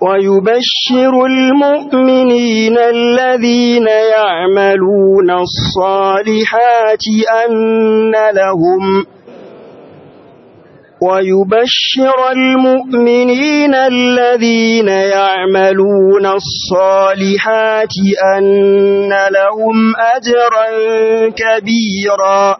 ويبشر المؤمنين الذين يعملون الصالحات أن لهم ويبشر المؤمنين الذين يعملون الصالحات أن لهم أجرا كبيرا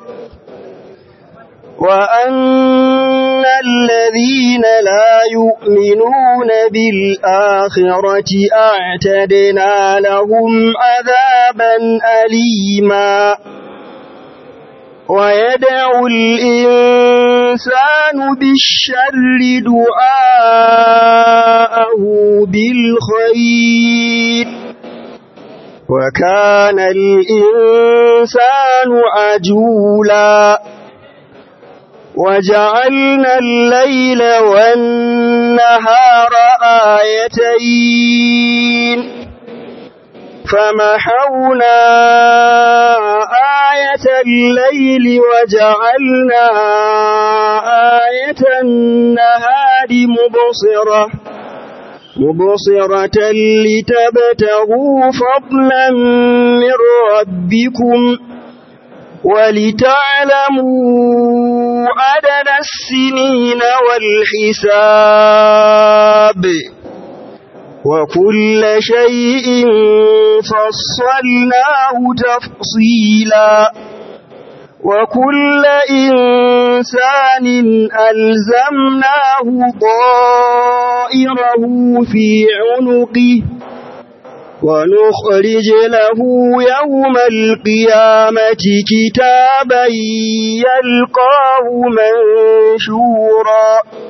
وأن الذين لا يؤمنون بالآخرة أعتدنا لهم عذابا أليما ويدعو الإنسان بالشر دعاءه بالخير وكان الإنسان عجولا وجعلنا الليل والنهار آيتين فمحونا آية الليل وجعلنا آية النهار مبصرة مبصرة لتبتغوا فضلا من ربكم ولتعلموا عدد السنين والحساب وكل شيء فصلناه تفصيلا وكل إنسان ألزمناه طائره في عنقه ونخرج له يوم القيامة كتابا يلقاه منشورا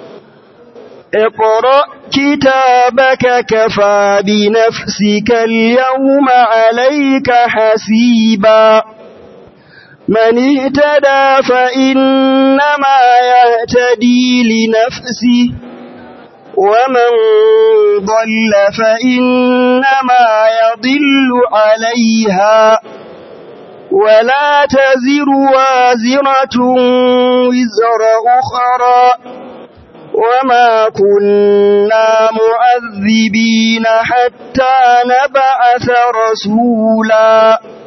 اقرأ كتابك كفى بنفسك اليوم عليك حسيبا من اهتدى فإنما يهتدي لنفسه ومن ضل فإنما يضل عليها ولا تزر وازرة وزر أخرى وما كنا معذبين حتى نبعث رسولا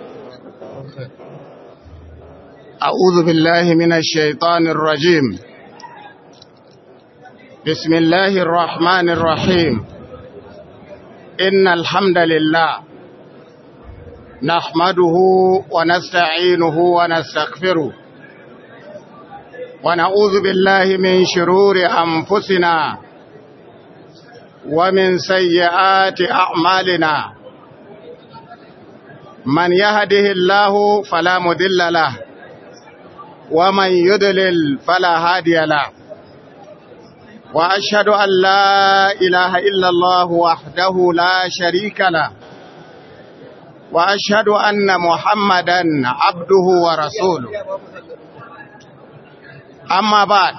أعوذ بالله من الشيطان الرجيم بسم الله الرحمن الرحيم إن الحمد لله نحمده ونستعينه ونستغفره ونعوذ بالله من شرور أنفسنا ومن سيئات أعمالنا من يهده الله فلا مضل له ومن يضلل فلا هادي له وأشهد أن لا إله إلا الله وحده لا شريك له وأشهد أن محمدا عبده ورسوله أما بعد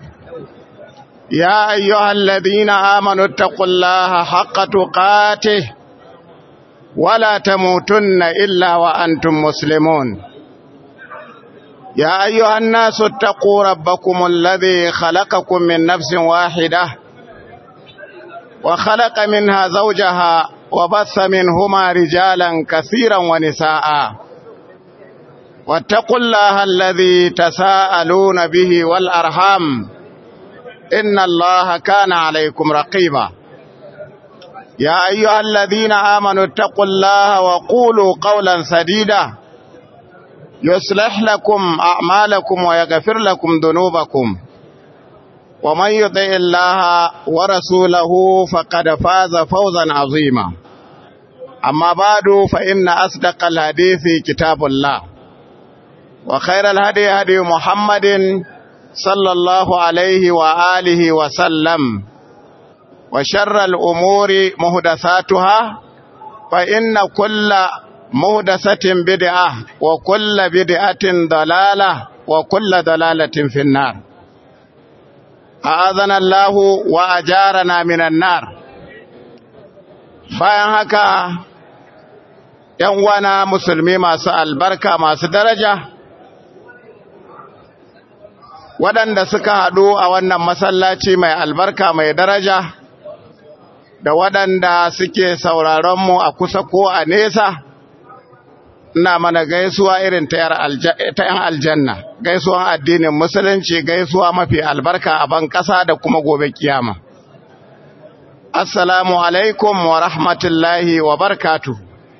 يا أيها الذين آمنوا اتقوا الله حق تقاته ولا تموتن إلا وأنتم مسلمون يا أيها الناس اتقوا ربكم الذي خلقكم من نفس واحدة وخلق منها زوجها وبث منهما رجالا كثيرا ونساء واتقوا الله الذي تساءلون به والأرحام إن الله كان عليكم رقيبا يا أيها الذين آمنوا اتقوا الله وقولوا قولا سديدا يصلح لكم أعمالكم ويغفر لكم ذنوبكم ومن يطع الله ورسوله فقد فاز فوزا عظيما أما بعد فإن أصدق الحديث كتاب الله وخير الهدي هدي محمد صلى الله عليه وآله وسلم وشر الأمور مهدثاتها فإن كل مهدسة بدعة وكل بدعة ضلالة وكل ضلالة في النار أعاذنا الله وأجارنا من النار bayan haka ‘yan wana musulmi masu albarka masu daraja waɗanda suka haɗu a wannan masallaci mai albarka mai daraja da waɗanda suke sauraronmu a kusa ko a nesa, ina mana gaisuwa irin ta ‘yan aljanna, gaisuwan addinin musulunci gaisuwa mafi albarka a ban ƙasa da kuma gobe kiyama. Assalamu alaikum wa rahmatullahi wa barkatu.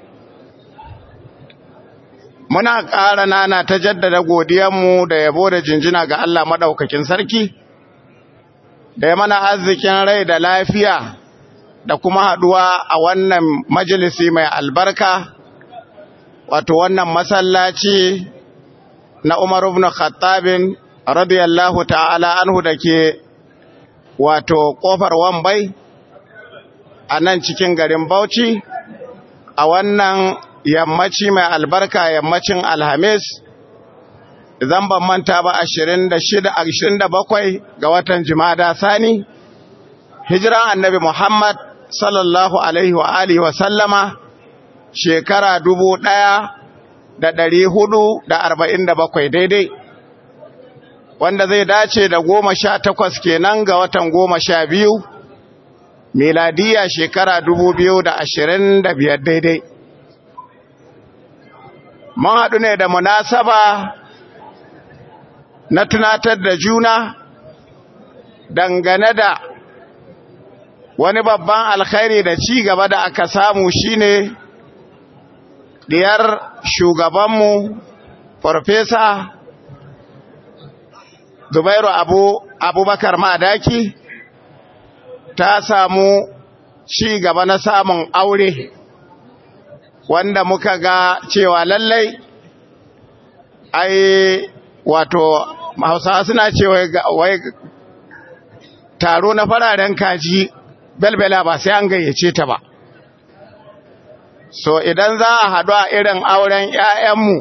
Muna ƙara nana ta jaddada godiyanmu da yabo da jinjina ga Allah maɗaukakin sarki, da ya mana arzikin rai da lafiya da kuma haɗuwa a wannan majalisi mai albarka, wato wannan masallaci na Umar ibn Khattabin radiyallahu ta'ala anhu da ke wato ƙofar Wambai. a nan cikin garin Bauchi a wannan yammaci mai albarka yammacin Alhamis zan ban manta ba 27 ga watan Jumada Sani hijiran Annabi Muhammad sallallahu alaihi wa alihi wa sallama shekara 1447 daidai wanda zai dace da goma sha takwas kenan ga watan goma sha biyu miladiya shekara dubu biyu da ashirin da biyar daidai. Mun haɗu ne da munasaba na tunatar da juna dangane da wani babban alkhairi da ci gaba da aka samu shine diyar shugabanmu farfesa Zubairu Abu Abubakar Madaki ta samu ci gaba na samun aure wanda muka ga cewa lallai ai wato hausawa suna cewa wai taro na fararen kaji belbela ba sai an gayyace ta ba so idan za a haɗu a irin auren 'ya'yanmu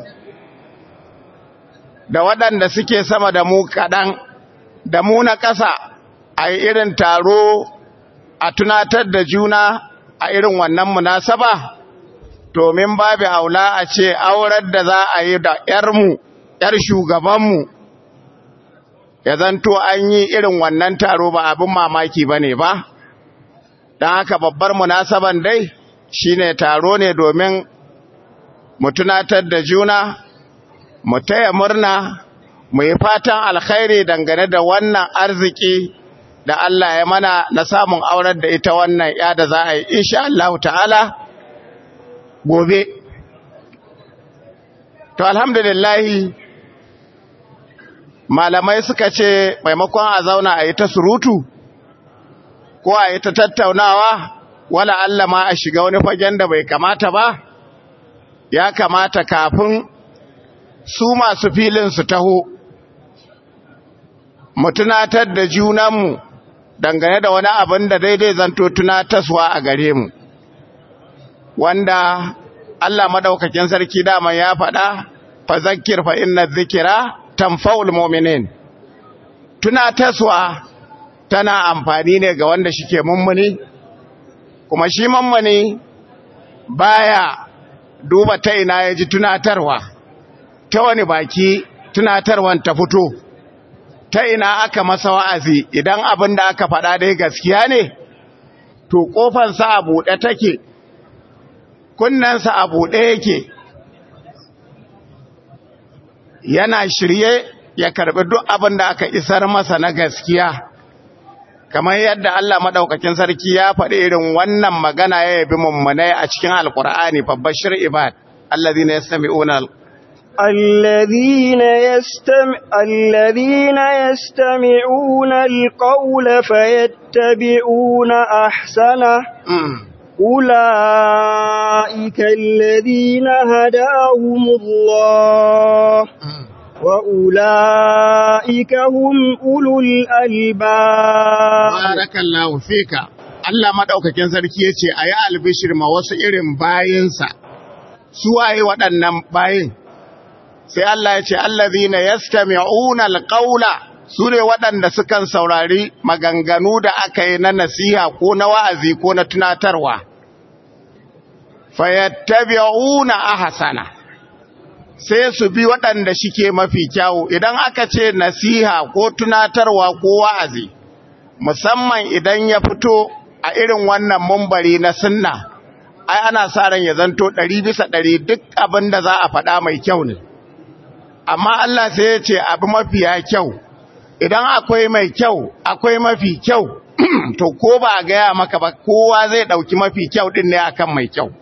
da waɗanda suke sama da mu kaɗan da mu na ƙasa a irin taro a tunatar da juna a irin wannan munasaba domin babu aula a ce aurar da za a yi da ‘yarmu, ‘yar shugabanmu, ya zanto an yi irin wannan taro ba abin mamaki ba ne ba, don haka babbar munasaban dai shi ne taro ne domin mu tunatar da juna, mu taya murna, mu yi fatan alkhairi dangane da wannan arziki. da Allah ya mana na samun aurar da ita wannan ya da za a yi insha Allah ta'ala gobe to alhamdulillahi malamai suka ce maimakon a zauna a yi ta surutu ko a yi ta tattaunawa wala Allah ma a shiga wani fagen da bai kamata ba ya kamata kafin su masu filin su taho mu tunatar da junanmu dangane da wani abin da daidai zanto tunataswa a gare mu wanda Allah madaukakin sarki dama ya faɗa fa zakkir fa inna dhikra tanfa'ul mu'minin tunataswa tana amfani ne ga wanda shike mummuni kuma shi mummuni baya duba ta ina yaji tunatarwa ta wani baki tunatarwan ta fito ta ina aka masa wa'azi idan abin da aka faɗa dai gaskiya ne, to ƙofansa a buɗe take, kunnensa a buɗe yake, yana shirye ya karɓi duk abin da aka isar masa na gaskiya, kamar yadda Allah maɗaukakin sarki ya faɗi irin wannan magana ya yabi mummunai a cikin Alƙur'ani babbashir ibad, allazi ne ya sami الذين يستمع الذين يستمعون القول فيتبعون احسنه اولئك الذين هداهم الله واولئك هم اولو الالباب بارك الله فيك Allah madaukakin sarki yace ayi albishir ma wasu irin bayinsa su waye waɗannan bayin sai Allah ya ce allazina yastami'una alqawla sune waɗanda sukan saurari maganganu da aka yi na nasiha ko na wa'azi ko na tunatarwa fayattabi'una ahsana sai su bi waɗanda shike mafi kyawu idan aka ce nasiha ko tunatarwa ko wa'azi musamman idan ya fito a irin wannan mumbari na sunna ai ana sa ran ya zanto ɗari bisa ɗari duk abin da za a faɗa mai kyau ne amma Allah sai ya ce abu mafiya kyau idan akwai mai kyau akwai mafi kyau to ko ba a gaya maka ba kowa zai ɗauki mafi kyau ɗin ne akan mai kyau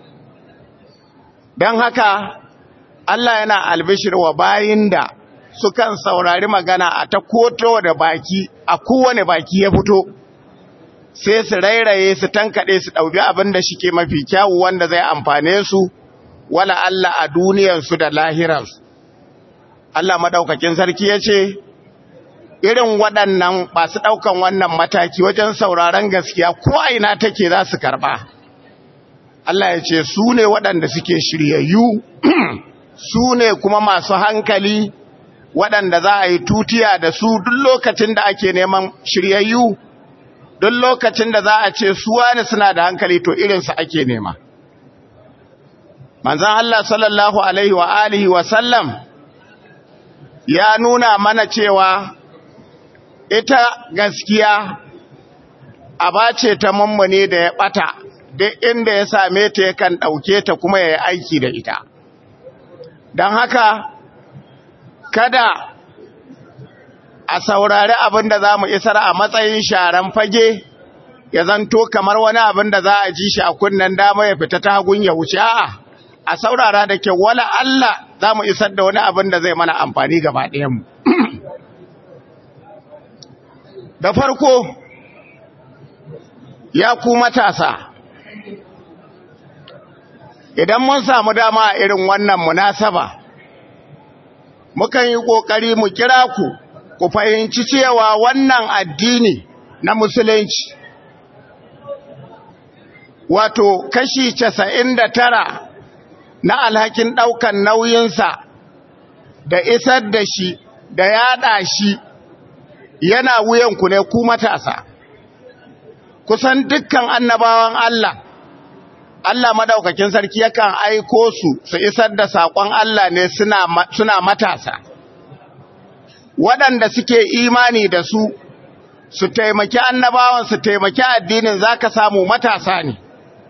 don haka Allah yana albishir wa bayin da sukan saurari magana a ta koto da baki a kowane baki ya fito sai su rairaye su tankaɗe su ɗauki abin da shike mafi kyawu wanda zai amfane su wala Allah a duniyarsu da lahirarsu Allah maɗaukakin sarki ya ce irin waɗannan masu ɗaukan wannan mataki wajen sauraron gaskiya ko aina take za su karɓa Allah ya ce su ne waɗanda suke shiryayyu su ne kuma masu hankali waɗanda za a yi tutiya da su duk lokacin da ake neman shiryayyu duk lokacin da za a ce su wani suna da hankali to irinsu ake nema manzan Allah sallallahu alaihi wa alihi wa sallam ya nuna mana cewa ita gaskiya aba ce ta mummune da ya ɓata duk inda ya same ta yakan ɗauke ta kuma ya yi aiki da ita don haka kada a saurari abin da za mu isar a matsayin sharan fage ya zanto kamar wani abin da za a ji shi a kunnen dama ya fita ta hagun ya wuce a'a a saurara da ke wala Allah za mu isar da wani abin da zai mana amfani gaba ɗayanmu da farko ya ku matasa idan mun samu dama a irin wannan munasaba mukan yi ƙoƙari mu kira ku ku fahimci cewa wannan addini na musulunci wato kashi casa'in da tara na alhakin ɗaukan nauyinsa da isar da shi da yaɗa shi yana wuyanku ne ku matasa kusan dukkan annabawan Allah Allah madaukakin sarki yakan aiko su su isar da saƙon Allah ne suna, suna matasa waɗanda suke imani da su su taimaki annabawan su taimaki addinin zaka samu matasa ne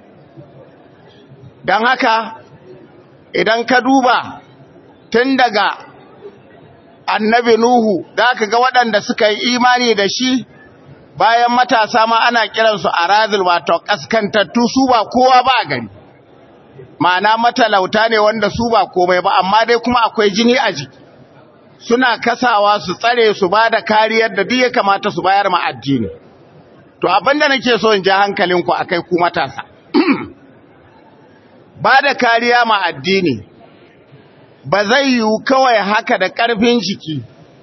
don haka idan ka duba tun daga annabi Nuhu za ka ga waɗanda suka yi imani da shi bayan matasa ma ana kiransu a razil wato ƙaskantattu su ba kowa ba gani ma'ana matalauta ne wanda su ba komai ba amma dai kuma akwai jini a jiki suna kasawa su tsare su ba da kariyar da duk ya kamata su bayar ma addini to abinda nake so in ja hankalinku akai ku matasa ba da kariya ma addini ba zai yiwu kawai haka da ƙarfin jiki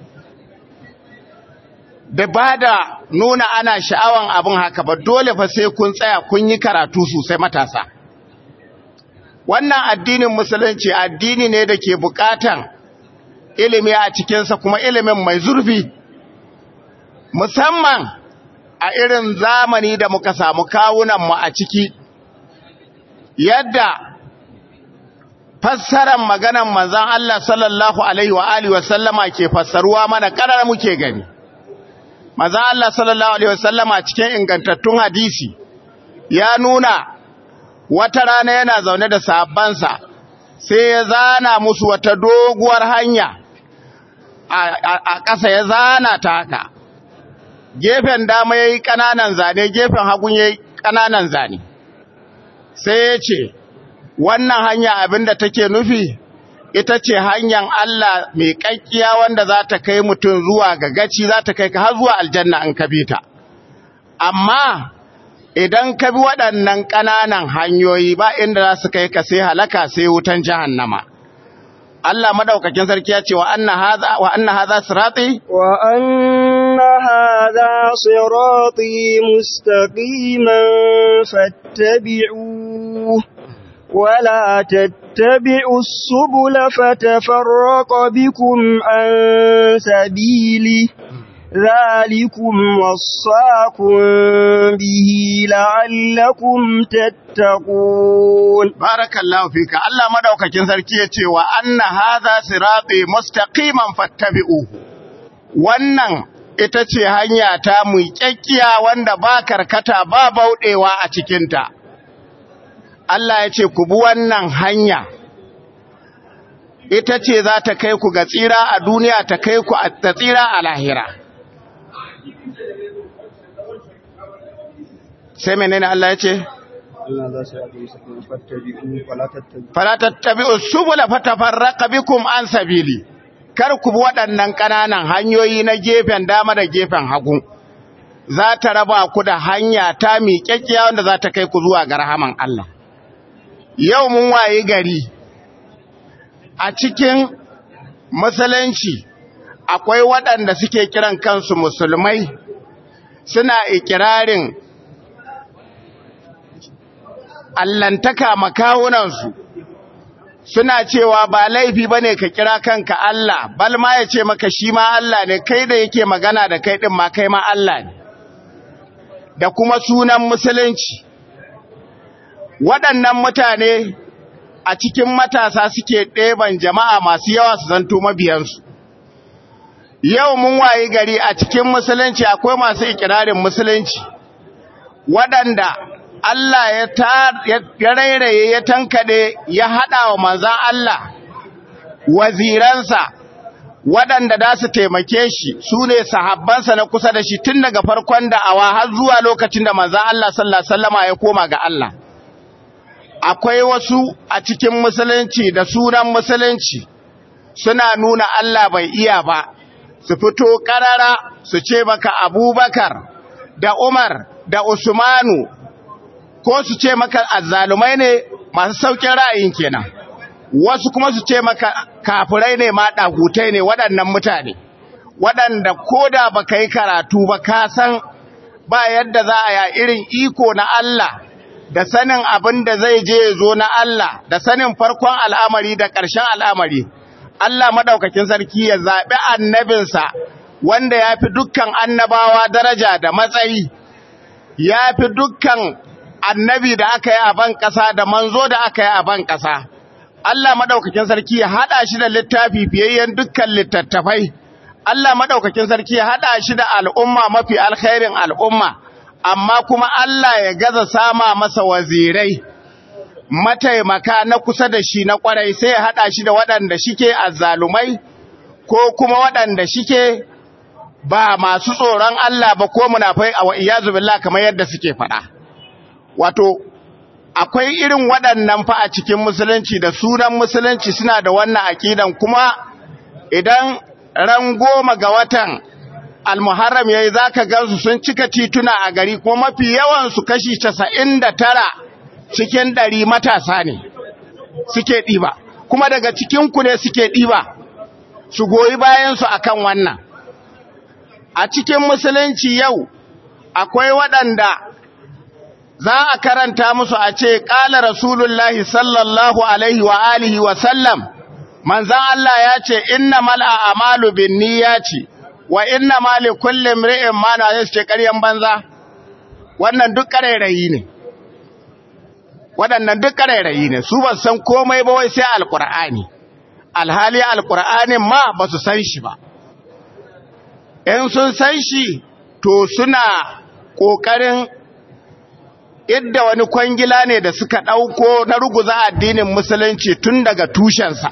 da ba da nuna ana sha'awan abin haka ba dole fa sai kun tsaya kun yi karatu sosai matasa wannan addinin musulunci addini ne da ke bukatan ilimi a cikinsa kuma ilimin mai zurfi musamman a irin zamani da muka samu kawunanmu a ciki yadda fassarar maganan manzan Allah sallallahu Alaihi wa Alihi wasallama ke fassaruwa mana ƙarar muke gani. Manzan Allah sallallahu Alaihi wasallama cikin ingantattun hadisi ya nuna wata rana yana zaune da sabansa sai ya zana musu wata doguwar hanya a ƙasa ya zana ta haka. Gefen dama ya yi ƙananan zane, gefen hagun ya yi ƙananan zane. Sai ya ce, wannan hanya abinda take nufi ita ce hanyar Allah mai kakkiya wanda za ta kai mutum zuwa ga gaci za ta kai ka har zuwa aljanna in ka bi ta amma idan ka bi waɗannan ƙananan hanyoyi ba inda za su kai ka sai halaka sai wutan jahannama Allah madaukakin sarki ya ce wa anna hadha wa anna hadha sirati wa anna hadha sirati mustaqiman fattabi'uhu ولا تتبعوا السبل فتفرق بكم عن سبيله ذلكم وصاكم به لعلكم تتقون بارك الله فيك الله مدوكاكين sarki yace wa anna hadha sirati mustaqiman fattabi'uhu wannan ita ce hanya ta muƙaƙƙiya wanda ba karkata ba bauɗewa a cikinta. Allah ya ce, Ku bi wannan hanya, ita ce za ta kai ku ga tsira a duniya ta kai ku ta tsira a lahira. Sai menene Allah ya ce? Allah za su yaɗe su kuma fattabi'u fala tattabi'u Fala tattabi'u subula fatafarraqa bikum an sabili. Kar ku bi waɗannan ƙananan hanyoyi na gefen dama da gefen hagu. Za ta raba ku da hanya ta miƙaƙƙiya wanda za ta kai ku zuwa ga rahaman Allah. Yau mun wayi gari a cikin musulunci akwai waɗanda suke kiran kansu musulmai suna ikirarin allantaka makawunansu suna cewa ba laifi ba ne ka kira kanka Allah bal ma ya ce maka shi ma Allah ne kai da yake magana da kai ɗin ma kai ma Allah ne da kuma sunan musulunci waɗannan mutane a cikin matasa suke ɗeban jama'a masu yawa su zanto mabiyansu yau mun wayi gari a cikin musulunci akwai masu ikirarin musulunci waɗanda Allah ya ya rairaye ya tankade ya hada wa manzan Allah waziransa waɗanda da su taimake shi su ne sahabbansa na kusa da shi tun daga farkon da'awa har zuwa lokacin da manzan Allah sallallahu alaihi wasallama ya koma ga Allah akwai wasu a cikin musulunci da sunan musulunci suna nuna Allah bai iya ba su fito karara su ce maka Abubakar da Umar da Usmanu ko su ce maka azzalumai ne masu saukin ra'ayin kenan wasu kuma su ce maka kafirai ne ma dagutai ne waɗannan mutane waɗanda koda baka yi karatu ba ka san ba yadda za a ya irin iko na Allah da sanin abin da zai je zo na Allah da sanin farkon al'amari da ƙarshen al'amari Allah madaukakin sarki ya zaɓi annabinsa wanda ya fi dukkan annabawa daraja da matsayi ya fi dukkan annabi da aka yi a ban ƙasa da manzo da aka yi a ban ƙasa. Allah maɗaukakin sarki ya haɗa shi da littafi fiyayyen dukkan littattafai. Allah maɗaukakin sarki ya haɗa shi da al'umma mafi alkhairin al'umma, amma kuma Allah ya gaza sama masa wazirai, mataimaka na kusa da shi na ƙwarai sai ya haɗa shi da waɗanda shike azzalumai ko kuma waɗanda shike ba masu tsoron Allah ba ko munafai a wa'iyazu billah kamar yadda suke faɗa. wato akwai irin waɗannan fa a cikin musulunci da sunan musulunci suna da wannan aƙidan kuma idan ran goma ga watan almuharram yayi zaka gansu sun cika tituna a gari kuma mafi yawan su kashi 99 cikin 100 matasa ne suke ɗiba kuma daga cikin ku ne suke ɗiba su goyi bayan su akan wannan a cikin musulunci yau akwai waɗanda za a karanta musu a ce ƙala rasulullahi sallallahu alaihi wa alihi wa sallam manzan Allah ya ce inna mal'a amalu bin ce wa inna mali kullum ri'in mana ya ce ƙaryan banza wannan duk ƙarairayi ne waɗannan duk ƙarairayi ne su ba san komai ba wai sai alƙur'ani alhali alƙur'anin ma ba su san shi ba in sun san shi to suna ƙoƙarin idda wani kwangila ne da suka ɗauko na ruguza addinin musulunci tun daga tushensa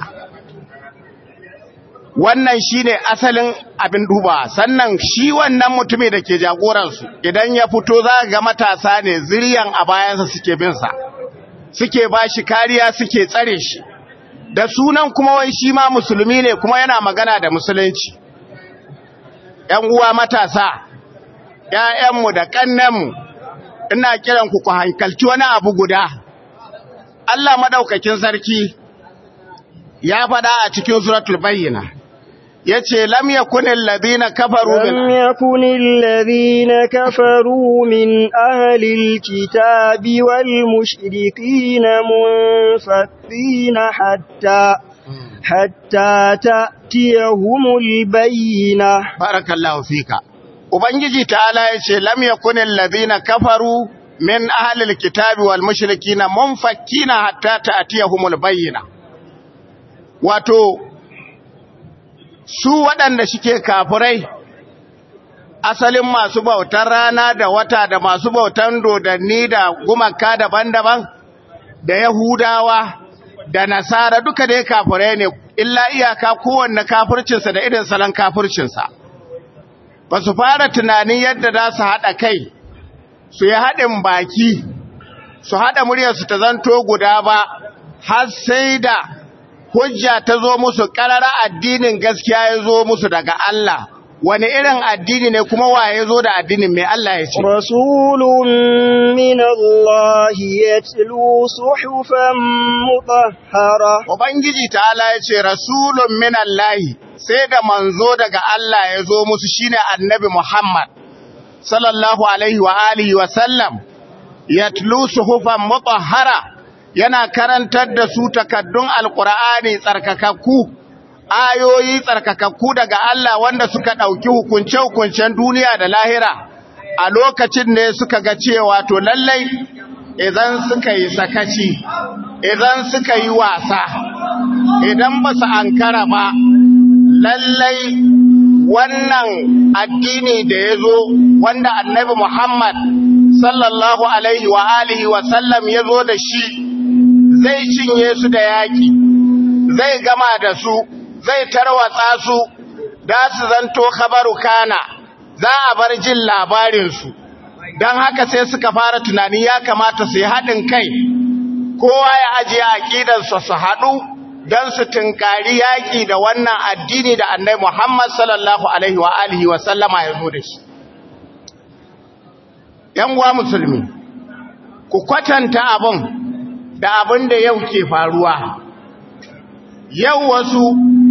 wannan shi ne asalin abin duba sannan shi wannan mutumi da ke jagoransu idan ya fito za ga matasa ne ziryan a bayansa suke binsa suke ba shi kariya suke tsare shi da sunan kuma wai shi ma musulmi ne kuma yana magana da musulunci ‘yan uwa matasa ‘ya'yanmu da ƙannenmu ina kiran ku ku hankalci wani abu guda Allah madaukakin sarki ya faɗa a cikin suratul bayyina yace lam yakunil ladina kafaru min lam yakunil ladina kafaru min ahlil kitabi wal mushrikin munfathina hatta hatta ta'tiyahumul bayyina barakallahu fika Ubangiji ta'ala ya ce, Lam yakunin lazina kafaru min ahalil kitabi wal mushrikina munfakkina hatta ta'tiyahumul bayyina. Wato, su waɗanda shike kafirai asalin masu bautar rana da wata da masu bautan dodanni da gumaka daban-daban da Yahudawa da Nasara duka dai kafirai ne illa iyaka kowanne kafircinsa da irin salon kafircinsa ba su fara tunanin yadda za su haɗa kai su yi haɗin baki su haɗa muryarsu ta zanto guda ba har sai da hujja ta zo musu ƙarara addinin gaskiya ya zo musu daga Allah wani irin addini ne kuma waye zo da addinin mai Allah ya ce rasulun min Allah yatlu suhufan mutahhara ubangiji ta'ala ya ce rasulun min Allah sai da manzo daga Allah ya zo musu shine annabi Muhammad sallallahu alaihi wa alihi wa sallam yatlu suhufan mutahhara yana karantar da su takaddun alqur'ani tsarkakakku ayoyi tsarkakakku daga Allah wanda suka ɗauki hukunce-hukuncen duniya da lahira a lokacin ne suka ga cewa to lallai idan suka yi sakaci idan suka yi wasa idan ba su ankara ba lallai wannan addini da ya zo wanda annabi Muhammad sallallahu alaihi wa alihi wa sallam ya zo da shi zai cinye su da yaƙi zai gama da su zai tarwatsa su da su zanto khabaru kana za a bar jin labarinsu don haka sai suka fara tunani ya kamata su yi haɗin kai kowa ya ajiye aƙidarsa su haɗu don su tunkari yaƙi da wannan addini da annai Muhammad sallallahu Alaihi wa alihi wa sallama ya zo da shi. uwa musulmi, ku kwatanta abin da abin da yau ke faruwa. Yau wasu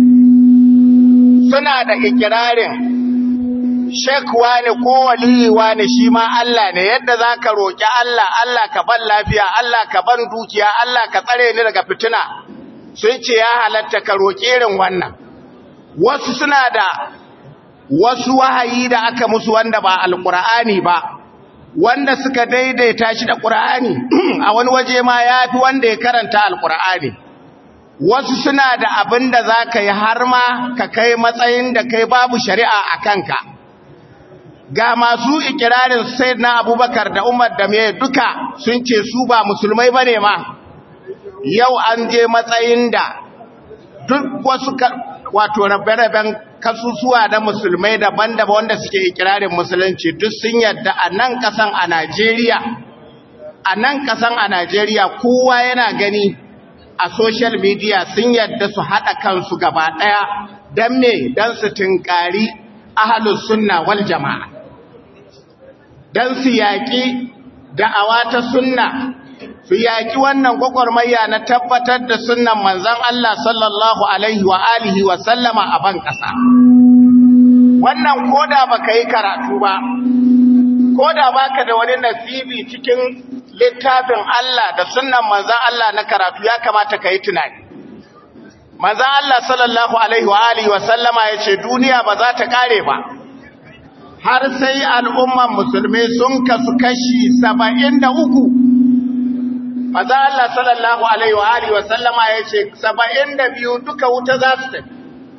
suna da ikirarin shekwa ne ko waliwa ne shi ma Allah ne yadda za ka roƙi Allah, Allah ka ban lafiya, Allah ka ban dukiya, Allah ka tsare ni daga fitina. sun ce ya halatta ka roƙi irin wannan wasu suna da wasu wahayi da aka musu wanda ba alƙur'ani ba wanda suka daidaita shi da ƙur'ani a wani waje ma ya fi wanda ya karanta alƙur'ani wasu suna da abin da za ka yi har ma ka kai matsayin da kai babu shari'a a kanka ga masu ikirarin sai na abubakar da umar da mai duka sun ce su ba musulmai ba ne ma yau an je matsayin da duk wasu wato rabe-raben kasusuwa na musulmai daban-daban wanda suke ikirarin musulunci duk sun yadda a nan kasan a Najeriya a nan kasan a Najeriya kowa yana gani a social media sun yadda su haɗa kansu gaba ɗaya don me don su tunkari ahalus sunna wal jama'a don su yaƙi da'awa ta sunna su yaƙi wannan gwagwarmaya na tabbatar da sunnan manzan Allah sallallahu Alaihi wa alihi wa sallama a ban ƙasa. Wannan koda ba ka yi karatu ba, koda ba ka da wani nasibi cikin littafin Allah da sunnan manzan Allah na karatu ya kamata ka yi tunani. Manzan Allah sallallahu Alaihi wa alihi wa sallama ya ce duniya ba za ta ƙare ba. Har sai al'umman musulmi sun kasu kashi saba'in da uku Maza Allah sallallahu Alaihi wa Alihi wasallama ya ce, saba'in da biyu duka wuta za su tafi.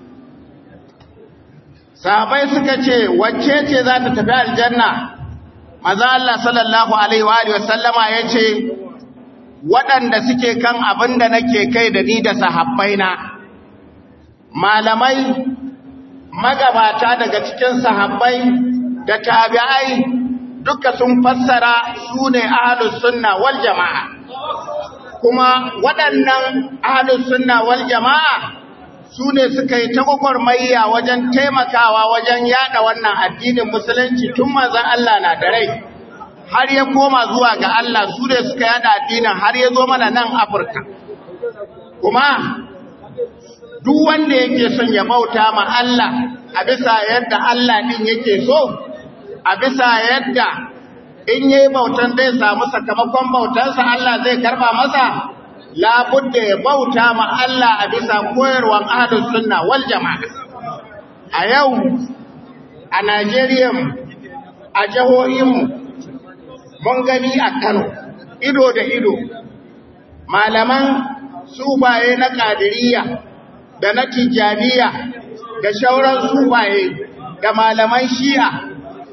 Sahabai suka ce, wacce ce za ta tafi aljanna? Maza Allah sallallahu Alaihi wa Alihi wasallama ya ce, waɗanda suke kan abin da nake kai da ni da sahabbaina. Malamai, magabata daga cikin sahabbai da tabi'ai duka sun fassara su ne ahalus sunna wal jama'a. kuma waɗannan ahalus sunna wal jama'a su ne suka yi ta gwagwarmayya wajen taimakawa wajen yada wannan addinin musulunci tun manzon Allah na da rai har ya koma zuwa ga Allah su ne suka yada addinin har ya zo mana nan Afirka kuma duk wanda yake son ya bauta ma Allah a bisa yadda Allah din yake so a bisa yadda in yi bautan zai samu sakamakon bautansa Allah zai karba masa labudda ya bauta ma Allah a bisa koyarwan ahlus sunna wal jama'a a yau a Najeriya a jihohinmu mun gani a Kano ido da ido malaman subaye na Qadiriyya da na Tijjaniya da shauran subaye da malaman Shi'a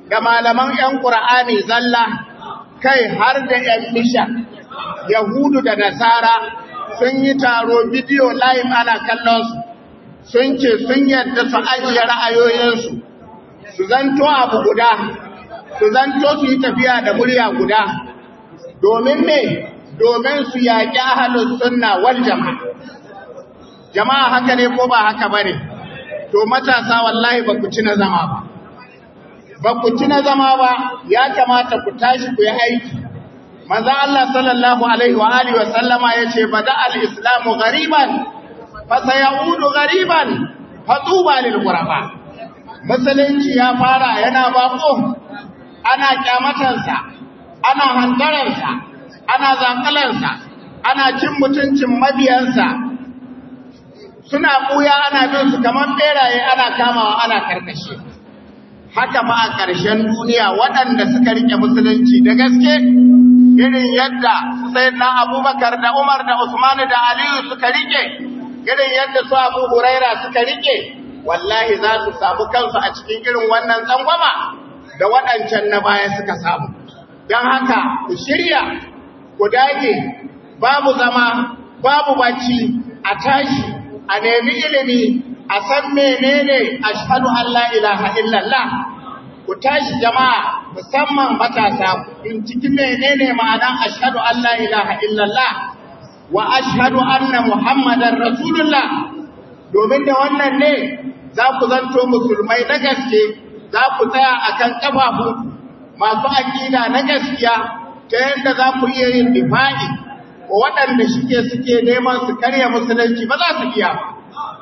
da malaman 'yan ƙura'ani zalla kai har da 'yan misha yahudu da nasara sun yi taro bidiyo live ana kallon su sun ce sun yadda su ajiye ra'ayoyinsu su zanto abu guda su zanto su yi tafiya da murya guda domin me domin su yaƙi ahalin sunna wal jama'a jama'a haka ne ko ba haka bane to matasa wallahi ba ku ci na zama ba ba ku ci na zama ba ya kamata ku tashi ku yi aiki manzo Allah sallallahu alaihi wa alihi wa sallama yace bada al-islamu ghariban fa sayaudu ghariban fa tuba lil ghuraba musulunci ya fara yana bako ana kyamatansa ana hantaransa ana zankalansa ana cin mutuncin mabiyansa suna buya ana bin su kamar beraye ana kamawa ana karkashe haka ma a ƙarshen duniya waɗanda suka rike musulunci da gaske irin yadda sai na abubakar da umar da usman da aliyu suka rike irin yadda su abu huraira suka rike wallahi za su samu kansu a cikin irin wannan tsangwama da waɗancan na baya suka samu don haka ku shirya ku dage babu zama babu bacci a tashi a nemi ilimi a san menene ashhadu an la ilaha illallah ku tashi jama'a musamman matasa in ciki menene ma'anan ashhadu an la ilaha illallah wa ashhadu anna muhammadar rasulullah domin da wannan ne za ku zanto musulmai na gaske za ku tsaya akan kafafu masu aƙida na gaskiya ta yadda za ku iya yin difa'i wa waɗanda shike suke neman su karya musulunci ba za su iya ba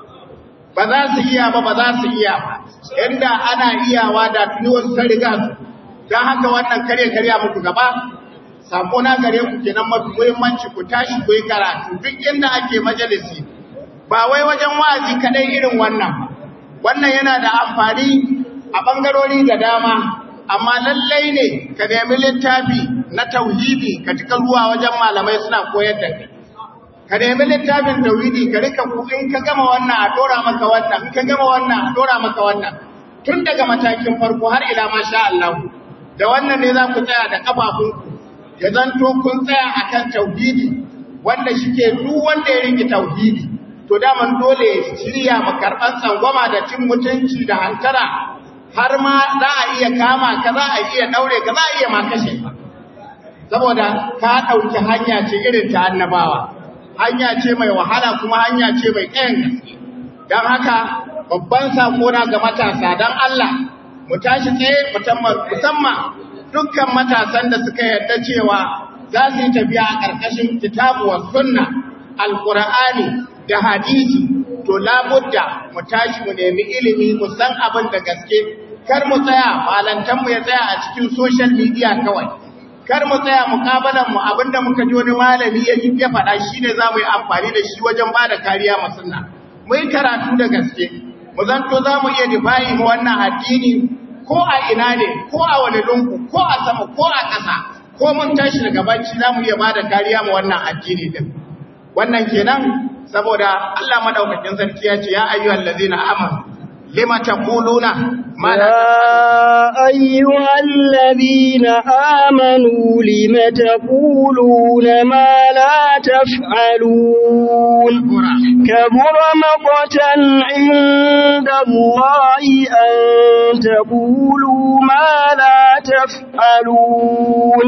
ba za su iya ba ba za su iya ba yadda ana iyawa da tuni wasu ta riga su don haka wannan karya karya muku gaba sako na gare ku kenan mafi muhimmanci ku tashi ku yi karatu duk inda ake majalisi ba wai wajen wa'azi kadai irin wannan ba wannan yana da amfani a bangarori da dama amma lallai ne ka nemi littafi na tauhidi ka cika ruwa wajen malamai suna koyar da kai ka nemi littafin tauhidi ka rika ku in ka gama wannan a dora maka wannan in ka gama wannan a dora maka wannan tun daga matakin farko har ila masha Allah da wannan ne za ku tsaya da kafafunku ya zanto kun tsaya akan tauhidi wanda shike duk wanda ya rike tauhidi to daman dole ya shirya mu karban tsangwama da cin mutunci da hantara har ma za a iya kama ka za a iya daure ka za a iya ma kashe ka saboda ka dauki hanya ce irin ta annabawa hanya ce mai wahala kuma hanya ce mai ƙayan gaske don haka babban sakona ga matasa don Allah mu tashi tsaye musamman dukkan matasan da suka yarda cewa za su yi tafiya a ƙarƙashin kitabu wa sunna alƙur'ani da hadisi to labudda mu tashi mu nemi ilimi mu san abin da gaske kar mu tsaya malantanmu ya tsaya a cikin social media kawai kar mu tsaya mukabalan mu abinda muka ji wani malami ya ji ya faɗa shine za mu yi amfani da shi wajen ba da kariya ma sunna mu yi karatu da gaske mu zanto za mu iya difayi mu wannan addini ko a ina ne ko a wani lungu ko a sama ko a ƙasa ko mun tashi daga bacci za mu iya ba da kariya ma wannan addini din wannan kenan saboda Allah madaukakin sarki ya ce ya ayyuhal ladzina amanu lima taquluna ma la يا أيها الذين آمنوا لم تقولون ما لا تفعلون كبر مقتا عند الله أن تقولوا ما لا تفعلون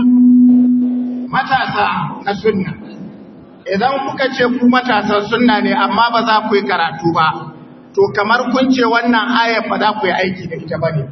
matasa na sunna idan kuka ce ku matasan sunna ne amma ba za ku yi karatu ba to kamar kun ce wannan ayar ba za ku yi aiki da ita ba ne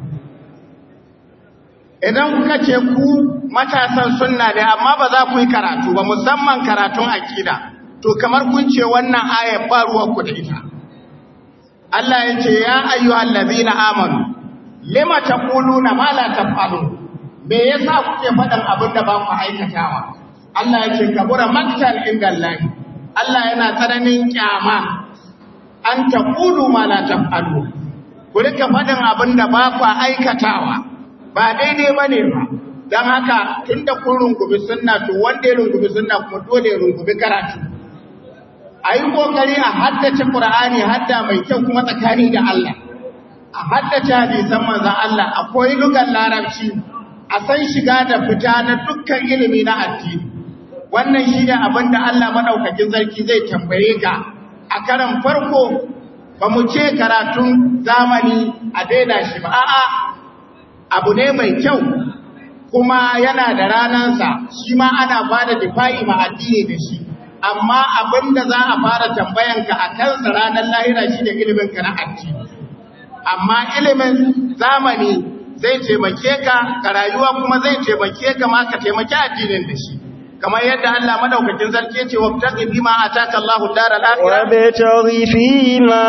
idan kuka ce ku matasan sunna ne amma ba za ku yi karatu ba musamman karatun akida to kamar kun ce wannan ayar ba ruwanku da ita Allah ya ce ya ayyuhal ladina amanu lima taquluna ma la taf'alun me yasa kuke faɗin abin da ba ku aikatawa Allah ya ce kabura maktal inda Allah Allah yana tsananin kyama an taqulu ma la taf'alun ku rika faɗin abin da ba ku aikatawa ba daidai bane ba dan haka tunda kun rungumi sunna to wanda ya rungumi sunna kuma dole ya rungumi karatu ayi kokari a haddace Qur'ani hadda mai kyau kuma tsakani da Allah a haddace hadisan manzon Allah akwai lugan larabci a san shiga da fita na dukkan ilimi na addini wannan shine abin da Allah madaukakin sarki zai tambaye ka a karan farko ba mu ce karatun zamani a daina shi ba a'a abu ne mai kyau kuma yana da ranansa shi ma ana ba da difa'i ma addini da shi amma abin da za a fara tambayanka a kansa ranar lahira shi da iliminka na addini amma ilimin zamani zai taimake ka ga rayuwa kuma zai taimake ka ma ka taimaki addinin da shi kamar yadda Allah madaukakin sarki ce wa taqi bima ataka Allahu daral akhirah وابتغ فيما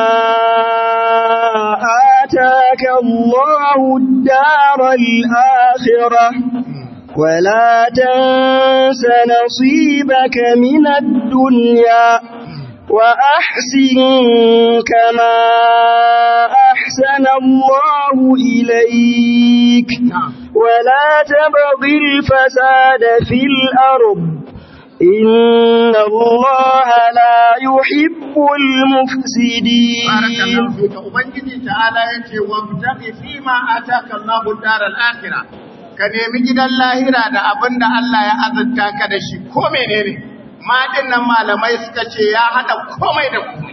آتاك الله الدار الآخرة ولا تنس نصيبك من الدنيا وأحسن كما أحسن الله إليك ولا تبغ الفساد في الأرض إن الله لا يحب المفسدين barakallahu fika ubangiji ta'ala yace wabtaqi fima ataka Allahu daral akhirah ka nemi gidan lahira da abinda Allah ya azurta ka da shi ko menene ma dinnan malamai suka ce ya hada komai da komai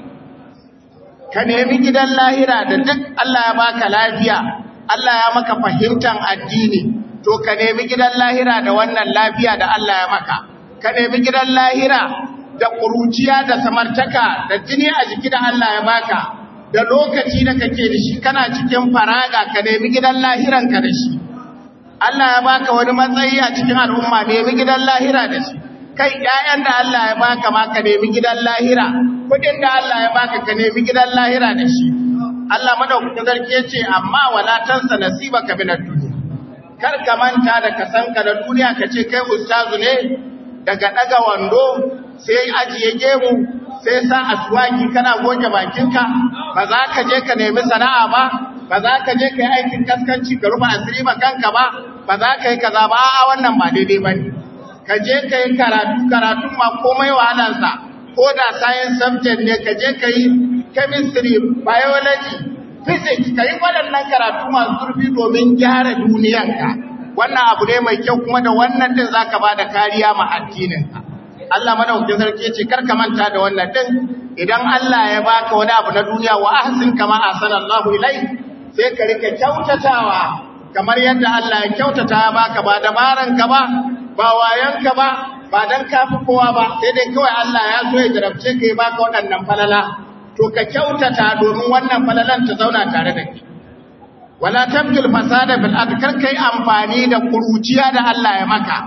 ka nemi gidan lahira da duk Allah ya baka lafiya Allah ya maka fahimtan addini to ka nemi gidan lahira da wannan lafiya da Allah ya maka ka nemi gidan lahira da ƙuruciya da samartaka da jini a jiki da Allah ya baka da lokaci da kake da shi kana cikin faraga ka nemi gidan lahiranka da shi Allah ya baka wani matsayi a cikin al'umma nemi gidan lahira da shi kai ƴaƴan da Allah ya baka ma ka nemi gidan lahira kudin da Allah ya baka ka nemi gidan lahira da shi Allah madaukakin sarki ya ce amma wala tansa nasibaka minad dunya kar ka manta da kasanka da duniya ka ce kai ustazu ne daga daga wando sai ajiye gemu sai sa aswaki kana goge bakinka ba za ka je ka nemi sana'a ba ba za ka je ka yi aikin kaskanci ka rufe asiri ma kanka ba ba za ka yi kaza ba a wannan ba daidai ba ne ka je ka yi karatu karatun ma komai wahalarsa ko da science subject ne ka je ka yi chemistry biology physics ka yi waɗannan karatu masu zurfi domin gyara duniyanka wannan abu ne mai kyau kuma da wannan din zaka ba da kariya ma addininka Allah madaukakin sarki ce kar ka manta da wannan din idan Allah ya baka wani abu na duniya wa ahsin kama ahsanallahu ilai sai ka rika kyautatawa kamar yadda Allah ya kyautata baka ba dabaran ka ba ba wayan ka ba ba dan kafi kowa ba sai dai kawai Allah ya so ya jarabce ka ya baka waɗannan falala to ka kyautata domin wannan falalan ta zauna tare da kai wala tabgil fasada bil ard kar kai amfani da kuruciya da Allah ya maka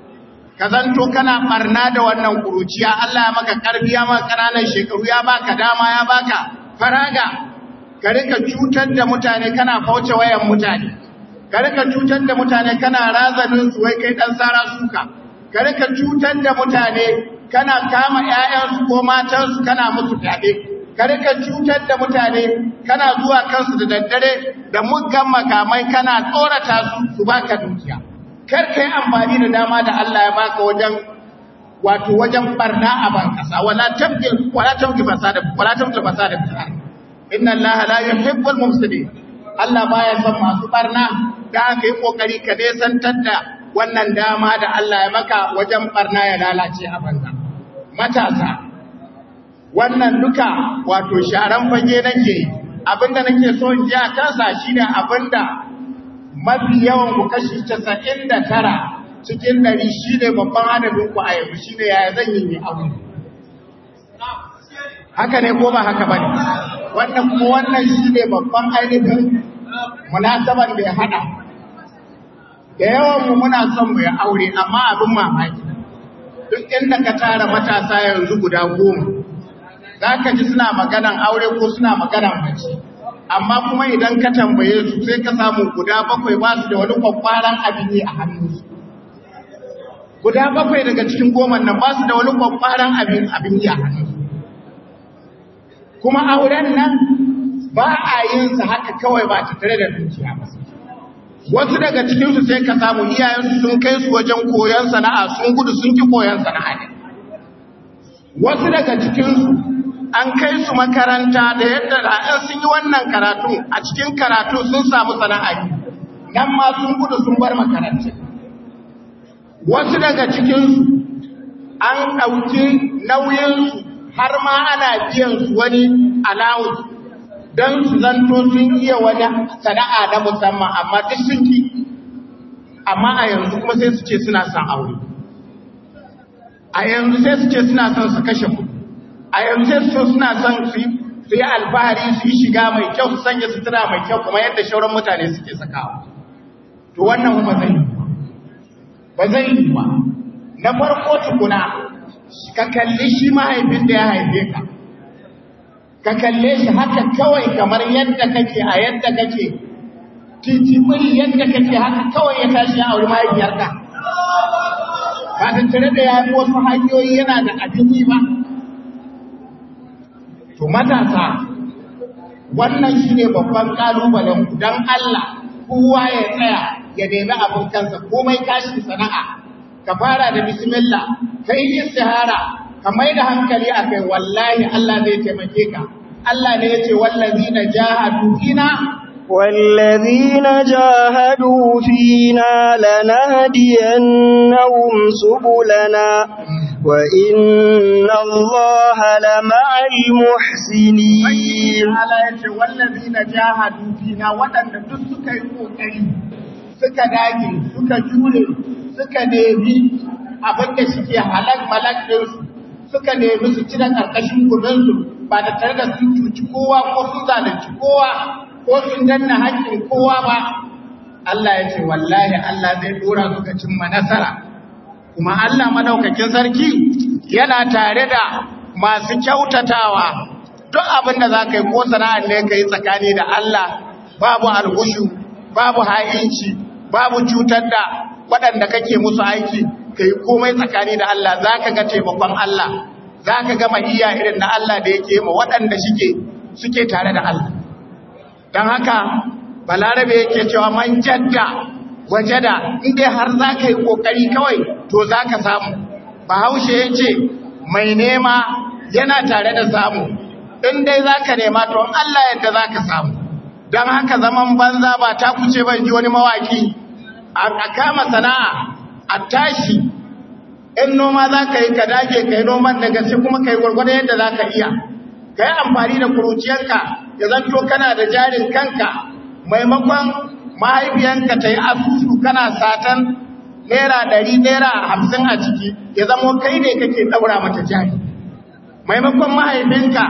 ka zanto kana barna da wannan kuruciya Allah ya maka karfi ya maka kananan shekaru ya baka dama ya baka faraga ka rika cutar da mutane kana fauce wayan mutane ka rika cutar da mutane kana razanin su wai kai dan sara suka ka rika cutar da mutane kana kama ƴaƴansu ko matansu kana musu fyaɗe ka rika cutar da mutane kana zuwa kansu da daddare da muggan makamai kana tsorata su su baka dukiya kar kai amfani da dama da Allah ya baka wajen wato wajen barna a ban kasa wala tabgil wala tabgil fasada wala tabgil fasada fil ard inna Allah la yuhibbul mufsidin Allah baya son masu barna da aka yi kokari ka dai santar da wannan dama da Allah ya maka wajen barna ya lalace a banza matasa wannan duka wato sharan fage nake abinda nake so in ji a kansa shine abinda mafi yawan ku kashi 99 cikin 100 shine babban adadin ku a yanzu shine yaya zan yi abu haka ne ko ba haka bane wannan kuma wannan shine babban ainihin munasaban da ya hada da yawan mu muna son mu ya aure amma abin mamaki duk inda ka tara matasa yanzu guda goma za ka ji suna maganan aure ko suna maganan mace amma kuma idan ka tambaye su sai ka samu guda bakwai ba su da wani kwakwaran abin yi a hannunsu guda bakwai daga cikin goma nan ba su da wani kwakwaran abin abin yi a hannunsu kuma auren nan ba a yin sa haka kawai ba ta tare da dukiya ba wasu daga cikinsu sai ka samu iyayensu sun kai su wajen koyon sana'a sun gudu sun ki koyon sana'a ne wasu daga cikinsu an kai su makaranta da yadda da sun yi wannan karatu a cikin karatu sun samu sana'a nan ma sun gudu sun bar makaranta wasu daga cikinsu an ɗauki nauyinsu har ma ana biyan su wani allowance don su zanto sun iya wani sana'a na musamman amma duk sun ki amma a yanzu kuma sai su ce suna son aure a yanzu sai su ce suna son su kashe kuɗi a yanzu sai su suna son su yi alfahari su yi shiga mai kyau su sanya sutura mai kyau kuma yadda shauran mutane suke sakawa to wannan ba zai yi ba zai yi ba na farko tukuna ka kalli shi mahaifin da ya haife ka ka kalle shi haka kawai kamar yadda kake a yadda kake titibiri yadda kake haka kawai ya tashi ya auri mahaifiyarka ba tattare da ya fi wasu hanyoyi yana da abin ba to matasa wannan shi ne babban ƙalubalen don Allah kowa ya tsaya ya nemi abin kansa komai kashin sana'a ka fara da bismillah ka yi istihara ka mai da hankali a kai wallahi Allah zai taimake ka Allah ne ya ce wallazi na jahadu fina والذين جاهدوا فينا لنهدينهم سبلنا وإن الله لمع المحسنين Allah ya ce wallazi na jahadu fina waɗanda duk suka yi ƙoƙari suka dage suka jure suka nemi abin da suke halak malak ɗinsu suka nemi su cire ƙarƙashin kudinsu ba da tare da sun cuci kowa ko sun zalunci kowa ko sun danna haƙƙin kowa ba Allah ya ce wallahi Allah zai dora su ga cimma nasara kuma Allah madaukakin sarki yana tare da masu kyautatawa duk abin da za ka yi ko sana'ar ne ka yi tsakani da Allah babu algushu babu ha'inci babu cutar da waɗanda kake musu aiki ka yi komai tsakani da Allah za ka ga taimakon Allah za ka gama iya irin na Allah da yake ma waɗanda suke tare da Allah don haka balarabe yake cewa man jadda wajada inda har za ka yi ƙoƙari kawai to za ka samu bahaushe ya ce mai nema yana tare da samu in dai za ka nema to Allah yadda za ka samu don haka zaman banza ba ta kuce ban ji wani mawaki a kama sana'a a tashi in noma za ka yi ka dage ka yi noman da gaske kuma ka yi gwargwadon yadda za ka iya ka yi amfani da kuruciyarka ya zanto kana da jarin kanka maimakon mahaifiyanka ta yi asusu kana satan naira ɗari naira hamsin a ciki ya zamo kai ne kake ɗaura mata jari maimakon mahaifinka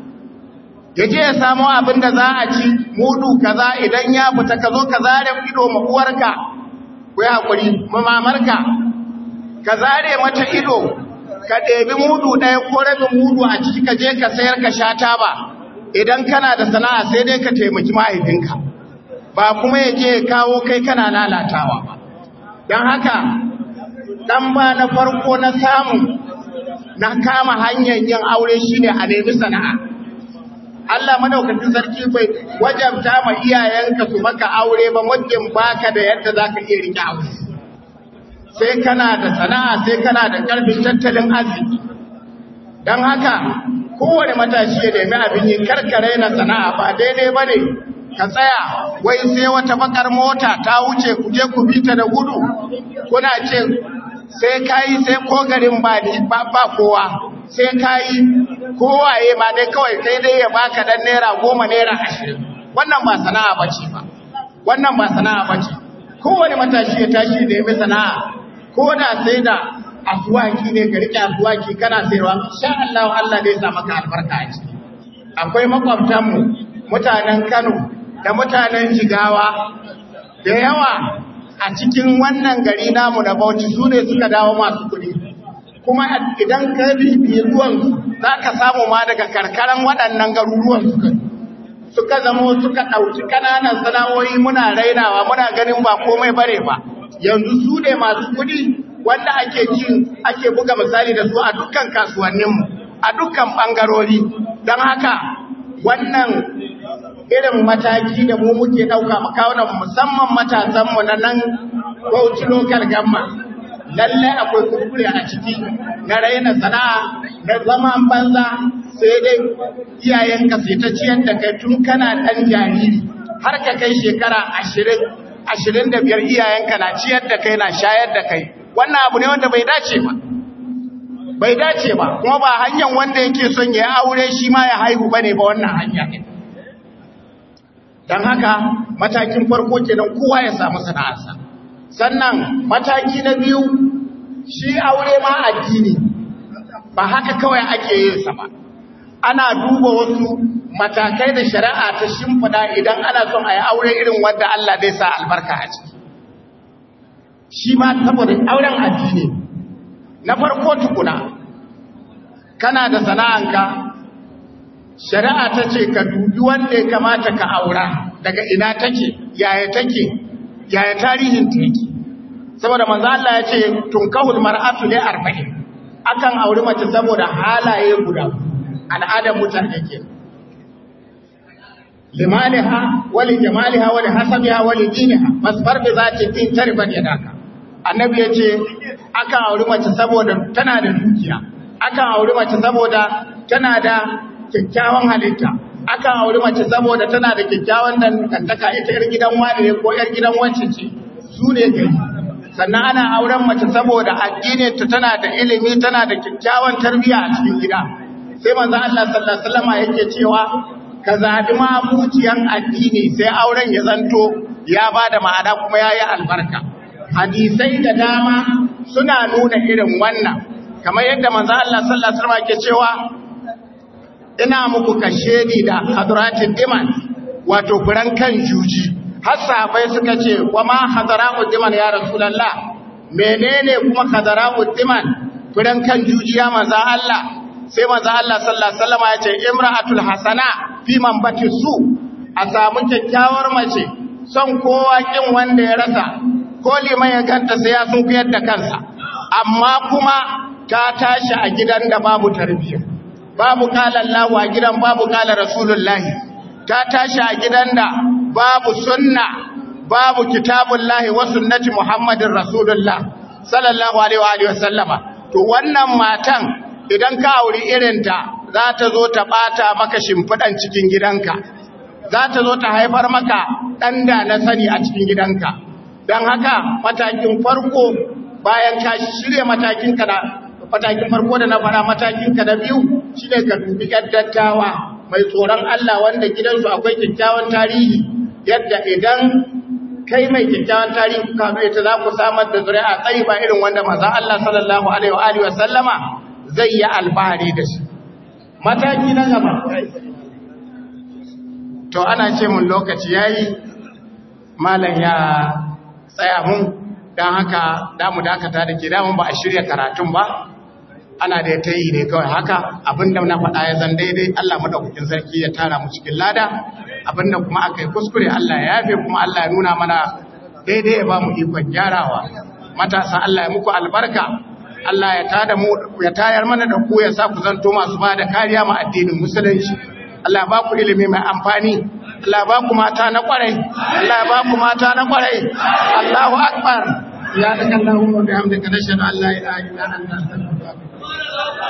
ya je ya samo abin da za a ci mudu kaza idan ya fita ka zo ka zare ido ma uwarka ku yi haƙuri mamamarka ka zare mata ido ka ɗebi mudu ɗaya ko rabin mudu a ciki ka je ka sayar ka sha taba idan kana da sana'a sai dai ka taimaki mahaifinka ba kuma ya je ya kawo kai kana lalatawa ba don haka ɗan ba na farko na samu na kama hanyar yin aure shine a nemi sana'a Allah madaukakin sarki bai wajabta ma iyayenka su maka aure ba muddin baka da yadda zaka iya rike aure sai kana da sana'a sai kana da karfin tattalin arziki dan haka kowane matashi ya nemi abin yi karkare na sana'a ba daidai bane ka tsaya wai sai wata bakar mota ta wuce ku je ku bi ta da gudu kuna ce sai kayi sai ko garin ba ba kowa sai kayi kowaye ma dai kawai kai dai ya baka dan naira goma naira ashirin wannan ba sana'a bace ba wannan ba sana'a bace kowane matashi ya tashi da yabi sana'a ko da sai da asuwaki ne ka rike asuwaki kana sayarwa insha Allah Allah zai sa maka albarka a ciki akwai makwabtan mu mutanen Kano da mutanen Jigawa da yawa a cikin wannan gari namu na Bauchi su ne suka dawo masu kuɗi kuma idan ka bibiye ruwan za ka samu ma daga karkaran waɗannan garuruwan suka suka zamo suka ɗauki ƙananan sana'o'i muna rainawa muna ganin ba komai bare ba yanzu su ne masu kuɗi wanda ake ji ake buga misali da su a dukkan kasuwanninmu a dukkan ɓangarori don haka wannan irin mataki da mu muke ɗauka makawunan musamman matasanmu na nan bauchi local government lallai akwai kuskure a ciki na raina sana'a na zaman banza sai dai iyayenka sai ta ciyar da kai tun kana ɗan jariri har ka kai shekara ashirin ashirin da biyar iyayenka na ciyar da kai na shayar da kai wannan abu ne wanda bai dace ba bai dace ba kuma ba hanyar wanda yake son ya aure shi ma ya haihu bane ba wannan hanya ne don haka matakin farko kenan kowa ya samu sana'arsa sannan mataki na biyu shi aure ma addini ba haka kawai ake yin sa ba ana duba wasu matakai da shari'a ta shimfida idan ana son a yi aure irin wanda Allah zai sa albarka a ciki shi ma saboda auren addini na farko tukuna kana da sana'anka shari'a ta ce ka dubi wanda ya kamata ka aura daga ina take yaya take yaya tarihin ta yake saboda manzo Allah ya ce tunkahul mar'atu li arba'in akan auri mace saboda halaye guda al'adar mutane ke limaliha wali jamaliha wali hasabiha wali diniha masfar bi zati din tarban yadaka annabi ya ce akan auri mace saboda tana da dukiya akan auri mace saboda tana da kyakkyawan halitta akan auri mace saboda tana da kyakkyawan dangantaka ita yar gidan wani ne ko yar gidan wacce ce su ne gari sannan ana auren mace saboda addinin ta tana da ilimi tana da kyakkyawan tarbiyya a cikin gida sai manzo Allah sallallahu alaihi wasallam yake cewa ka zabi mabuciyan addini sai auren ya zanto ya bada ma'ana kuma yayi albarka hadisai da dama suna nuna irin wannan kamar yadda manzo Allah sallallahu alaihi wasallam yake cewa ina muku kashedi da hadratin diman wato furan kan juji har sahabbai suka ce wa ma hadra'ud diman ya rasulullah menene kuma hadra'ud diman furan kan juji ya manzo Allah sai manzo Allah sallallahu alaihi wasallam ya ce imra'atul hasana fi man bati su a samu kyakkyawar mace son kowa kin wanda ya rasa ko liman ya ganta sai ya sun kuyar da kansa amma kuma ta tashi a gidan da babu tarbiyya babu kala Allah a gidan babu kala Rasulullahi ta tashi a gidan da babu sunna babu kitabullahi wa sunnati Muhammadin Rasulullah sallallahu alaihi wa alihi wasallama to wannan matan idan ka auri irinta za ta zo ta bata maka shimfidan cikin gidanka za ta zo ta haifar maka dan da na sani a cikin gidanka dan haka matakin farko bayan ka shirye matakin ka da matakin farko da na fara matakin ka da biyu shine ka dubi dattawa mai tsoron Allah wanda gidansu akwai kyakkyawan tarihi yadda idan kai mai kyakkyawan tarihi ka zo ita za ku samar da zuri'a tsayi ba irin wanda manzon Allah sallallahu alaihi wa alihi wa sallama zai yi albari da shi mataki na gaba to ana ce mun lokaci yayi malam ya tsaya mun dan haka damu dakata da ke damun ba a shirya karatun ba ana da ta yi ne kawai haka abinda na faɗa ya zan daidai Allah madaukakin sarki ya tara mu cikin lada abinda kuma aka yi kuskure Allah ya yafe kuma Allah ya nuna mana daidai ya ba mu ikon gyarawa matasa Allah ya muku albarka Allah ya tada mu ya tayar mana da ku ya sa ku zanto masu ba da kariya ma addinin musulunci Allah ya ba ku ilimi mai amfani Allah ya ba ku mata na kwarai Allah ya ba ku mata na kwarai Allahu akbar ya dakallahu wa bihamdika nashhadu an la ilaha illa anta astaghfiruka